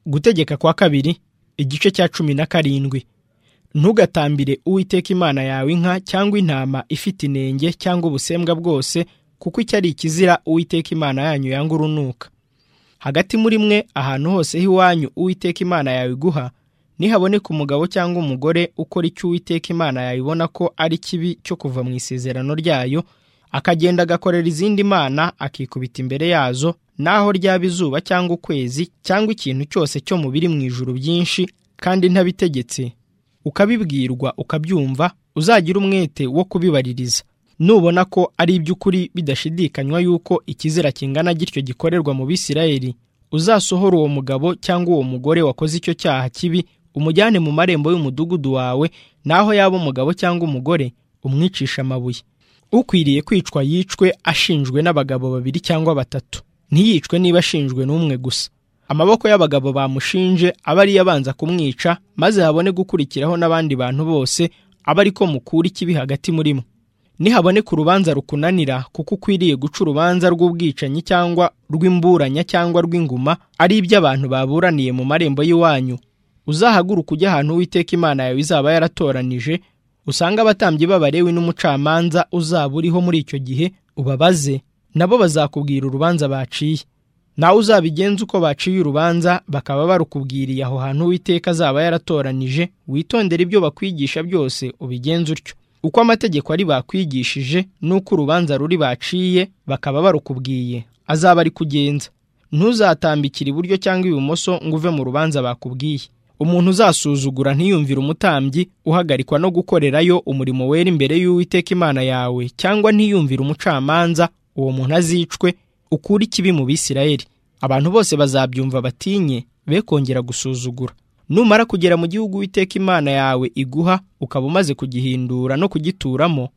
gutegeka kwa kabiri igice cya cumi na karindwi ntugatambire uwiteka imana yawe inka cyangwa intama ifite inenge cyangwa ubusembwa bwose kuko icyo ari ikizira uwiteka imana yanyu yanga urunuka hagati muri mwe ahantu hose h'iwanyu uwiteka imana yawe iguha nihaboneka umugabo cyangwa umugore ukora icyo uwiteka imana yawe ibona ko ari kibi cyo kuva mu isezerano ryayo akagenda agakorera izindi mana akikubita imbere yazo naho ryaba izuba cyangwa ukwezi cyangwa ikintu cyose cyo mu biri mu ijuru byinshi kandi ntabitegetse ukabibwirwa ukabyumva uzagira umwete wo kubibaririza nubona ko ari iby'ukuri bidashidikanywa yuko ikizira kingana gityo gikorerwa mu bisirayeli uzasohora uwo mugabo cyangwa uwo mugore wakoze icyo cyaha kibi umujyane mu marembo y'umudugudu wawe naho yaba umugabo cyangwa umugore umwicisha amabuye ukwiriye kwicwa yicwe ashinjwe n'abagabo babiri cyangwa batatu ntiyicwe niba ashinjwe n'umwe gusa amaboko y'abagabo bamushinje aba ariyo abanza kumwica maze habone gukurikiraho n'abandi bantu bose aba ariko mukura ikibi hagati muri mwe nihaboneka urubanza rukunanira kuko ukwiriye guca urubanza rw'ubwicanyi cyangwa rw'imburanya cyangwa rw'inguma ari iby'abantu baburaniye mu marembo y'iwanyu uzahaguruke ujya ahantu uwiteka imana yawe izaba yaratoranije usanga abatambyi b'abarewi n'umucamanza uzaba uriho muri icyo gihe ubabaze nabo bazakubwira urubanza baciye nawe uzabigenza uko baciye urubanza bakaba barukubwiriye aho hantu uwiteka azaba yaratoranije witondere ibyo bakwigisha byose ubigenze utyo uko amategeko ari bakwigishije n'uko urubanza ruri baciye bakaba barukubwiye azaba ari kugenza ntuzatambikire iburyo cyangwa ibumoso ngo uve mu rubanza bakubwiye umuntu uzasuzugura ntiyumvire umutambyi uhagarikwa no gukorerayo umurimo wera imbere y'uwiteka imana yawe cyangwa ntiyumvire umucamanza uwo muntu azicwe ukure ikibi mu bisirayeli abantu bose bazabyumva batinye be kongera gusuzugura numara kugera mu gihugu uwiteka imana yawe iguha ukaba umaze kugihindura no kugituramo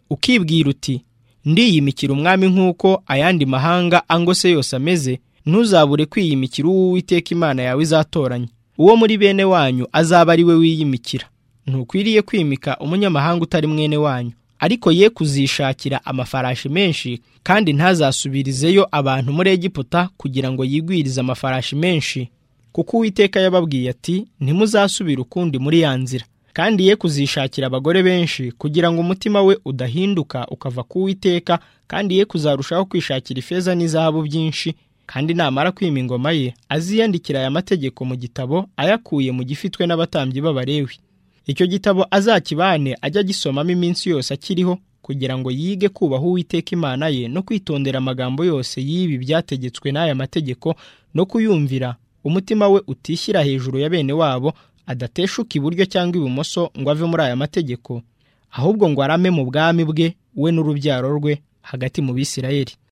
ukibwira uti ndiyimikira umwami nk'uko ayandi mahanga angose yose ameze ntuzabure kwiyimikira uwo uwiteka imana yawe izatoranya uwo muri bene wanyu azaba ari we wiyimikira ntukwiriye kwimika umunyamahanga utari mwene wanyu ariko ye kuzishakira amafarashi menshi kandi ntazasubirizeyo abantu muri egiputa kugira ngo yigwirize amafarashi menshi kuko uwiteka yababwiye ati ntimuzasubire ukundi muri ya nzira kandi ye kuzishakira abagore benshi kugira ngo umutima we udahinduka ukava ku uwiteka kandi ye kuzarushaho kwishakira ifeza n'izahabu byinshi kandi namara kwima ingoma ye aziyandikira aya mategeko mu gitabo ayakuye mu gifitwe n'abatambyi b'abarewi icyo gitabo azakibane ajya agisomamo iminsi yose akiriho kugira ngo yige kubaha uwiteka imana ye no kwitondera amagambo yose y'ibi byategetswe n'aya mategeko no kuyumvira umutima we utishyira hejuru ya bene wabo adateshuka iburyo cyangwa ibumoso ngo ave muri aya mategeko ahubwo ngo arame mu bwami bwe we n'urubyaro rwe hagati mu bisirayeli